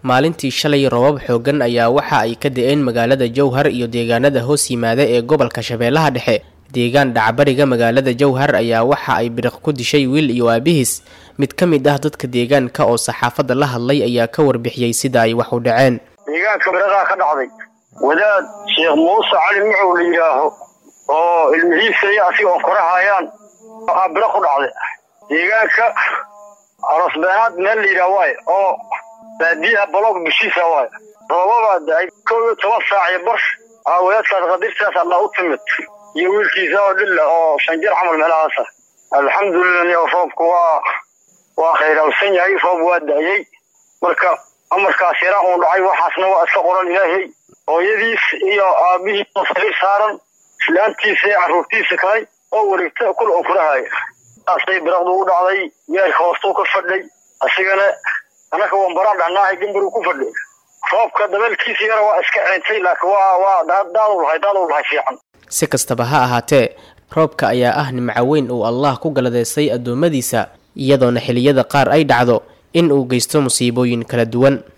maalintii shalay robab xoogan ayaa waxa ay ka da-een magaalada jowhar iyo deegaanada hoos yimaada ee gobolka shabeellaha dhexe deegaan dhacbariga magaalada jowhar ayaa waxa ay biriq ku dishay wiil iyo aabihiis mid ka mid ah dadka deegaanka oo saxaafadda la hadlay ayaa ka warbixiyey sida ay wax u dhaceen deegaanka biradaa ka dhacday wadaad sheekh muuse cali mucow la yidhaaho oo ilmihiisa iyo asiga oo korahayaan aa biro ku dhacday deegaanka arosbeenaad meel la yidhaah waaye oo baadiyaha baloog bishiisa waaye roobabaa da-ay kow iyo toban saac iyo bar aa wadaadkaas qadirtaas alla u timid iyo wiilkiisa oo dhilla oo shan jir camal meelahaasa alxamdulilah niyo roobku waa waa khayrawsan yahay roob waa da-yey marka amarkaas yaraa uun dhacay waxaasna waa iska qoran ilaahay hooyadiis iyo aabihii sariir saaran islaantiisa iyo carruurtiisa kale oo wareegta kul oo kurahaya saasay biraqdu u dhacday yeerka hoostuu ka fadhay asigana anaka wambaraan dhacnaahay gambaruu ku fadhay roobka dabeelkiisa yara waa iska ceentay laakiin waa waa daadu lahay daadu lahay fiican si kastaba ha ahaatee roobka ayaa ah nimco weyn uu allah ku galadeystay addoommadiisa iyadoona xiliyada qaar ay dhacdo in uu geysto musiibooyin kala duwan